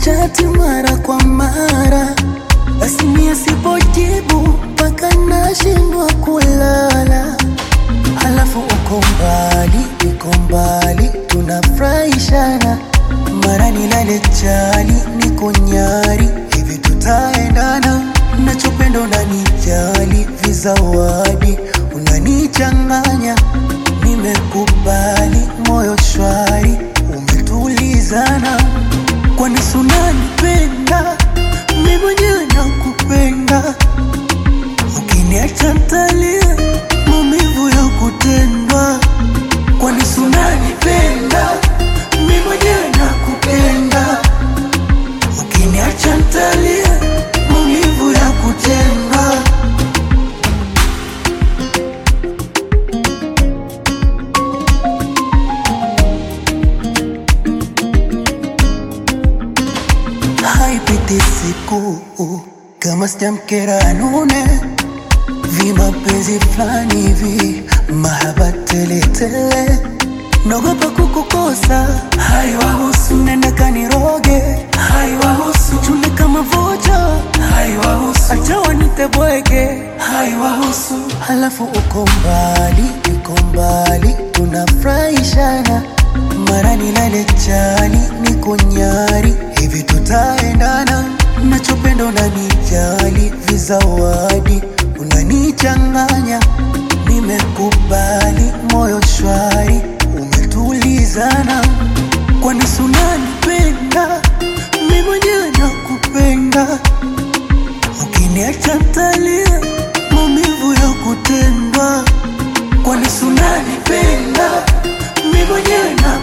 chati mara kwa mara, basi mie sipojibu mpaka nashindwa kulala. Halafu uko mbali, uko mbali, tunafurahishana, mara nilale chali, niko nyari, hivi tutaendana? Nachopenda unanijali, vizawadi unanichanganya, nimekubali, moyo shwari, umetulizana, kwani si unanipenda? Mimi mwenyewe nakupenda, ukiniacha ntalia, maumivu ya kutendwa, kwani si unanipenda? Mimi mwenyewe nakupenda, ukiniacha ntalia, maumivu ya kutendwa. haipiti siku kama sijamkera anune vimapenzi fulani hivi mahaba teletele naogopa kukukosa haiwahusu nenda kaniroge haiwahusu chune kama vocha haiwahusu acha wanite bwege haiwahusu halafu uko mbali uko mbali tunafurahishana mara nilale chali niko nyari hivi tutaendana nachopenda unanijali vizawadi unanichanganya nimekubali moyo shwari umetulizana kwani si unanipenda mi mwenyewe nakupenda ukiniacha ntalia maumivu ya kutendwa kwani si unanipenda mi mwenyewe nakupenda